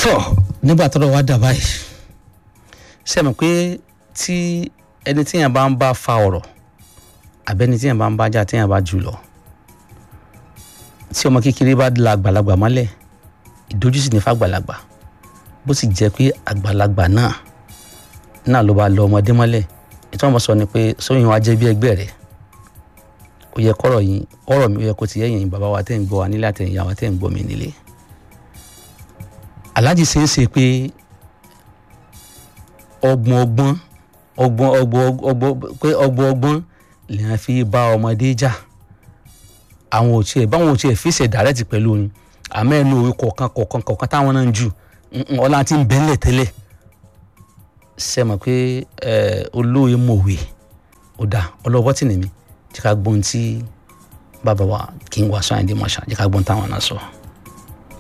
tọ́ nígbà tọ́rọ̀ wá dà báyìí ṣe mọ̀ pé tí ẹni tíyàn bá ń bá fa ọ̀rọ̀ àbẹ́ni tíyàn bá ń bá jà tíyàn bá jù lọ tí ọmọ kékeré bá la àgbàlagbà mọ́lẹ̀ ìdójúsí ní fàgbàlagbà bó sì jẹ́ pé àgbàlagbà náà náà ló bá lọ ọmọdé mọ́lẹ̀ ìtọ́ ọmọ sọ ni pé sóyún wa jẹ́ bí ẹgbẹ́ rẹ̀ ó yẹ kọ́rọ̀ yín ọ̀rọ̀ mi ó yẹ kó ti yẹ́yìn bàbá wa tẹ́ ń gbọ́ wa nílé àtẹ̀yìn ìyá wa tẹ́ ń gbọ́ mi nílé aláàjì ṣe é ṣe pé ọgbọ́n ọgbọ́n ọgbọ́n ọgbọ́n ọgbọ́n pé ọgbọ́n ọgbọ́n lèèyàn fi bá ọmọdé jà àwọn ò tiẹ̀ báwọn ò tiẹ̀ fi ṣe dàrẹ́tì pẹ̀lú orin àmọ́ ẹnu òwe kọ̀ọ̀kan kọ̀ọ̀kan kọ̀ọ̀kan táwọn náà ń jù ọlá tí ń bẹ́ńlẹ̀ tẹ́lẹ̀ ṣe mọ̀ pé olóye mọ̀wé ó dà ọlọ́wọ́ tì ní mi jẹ́ ká gbọ́n tí bàbá wa kí n wá sọ àyìndé mọ̀ṣá jẹ́ ká gbọ́n táwọn náà sọ. So.